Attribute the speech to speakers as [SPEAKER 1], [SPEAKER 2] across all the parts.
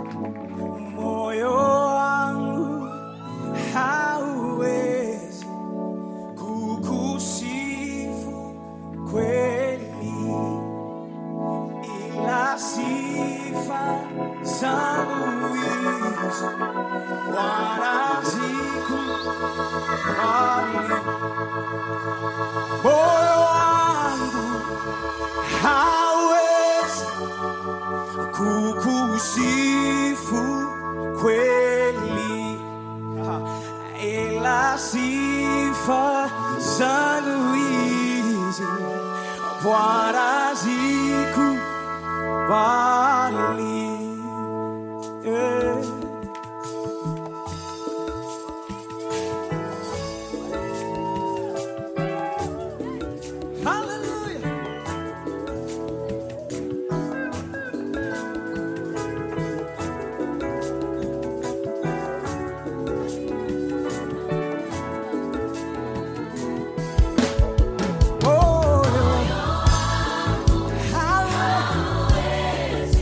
[SPEAKER 1] moyo wangu hauwezi kukusifu kweli, ila sifa zangu hizi wanazikubali. Moyo wangu hauwezi kukusifu kweli, ila sifa zangu hizi Bwana zikubali. Yeah. Hallelujah. Oh, yeah. Hallelujah.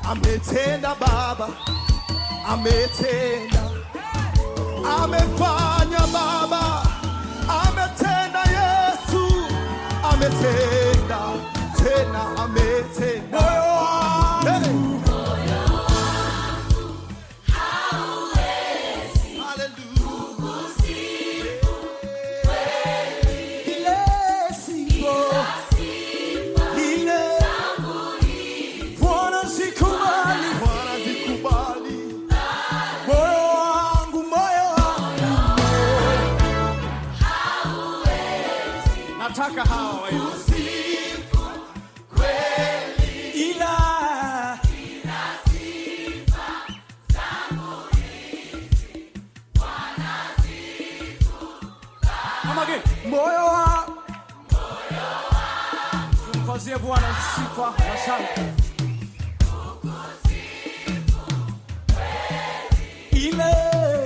[SPEAKER 1] ametenda Baba, ametenda, amefanya Baba, ametenda Yesu, ametenda tena, ametenda moyo wangu ile sifa ile Bwana zikubali, Bwana zikubali moyo wangu, moyo wangu, nataka hawa wasifu kweli, ila Come again. moyo wangu tumpazie Bwana sifa na shangwe. ile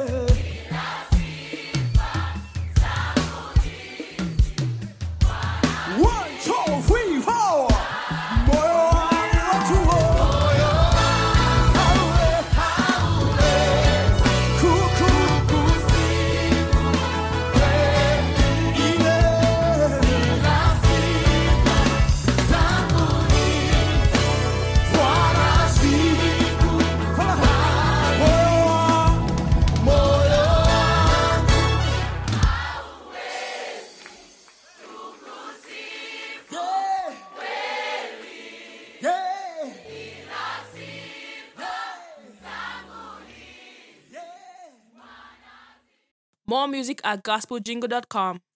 [SPEAKER 1] One, two, three, four. Moyo wangu watu wote. Hawe, hawe. Kuku, ile Bwana siku. Moyo wangu Yeah.
[SPEAKER 2] More music at gospeljingle.com.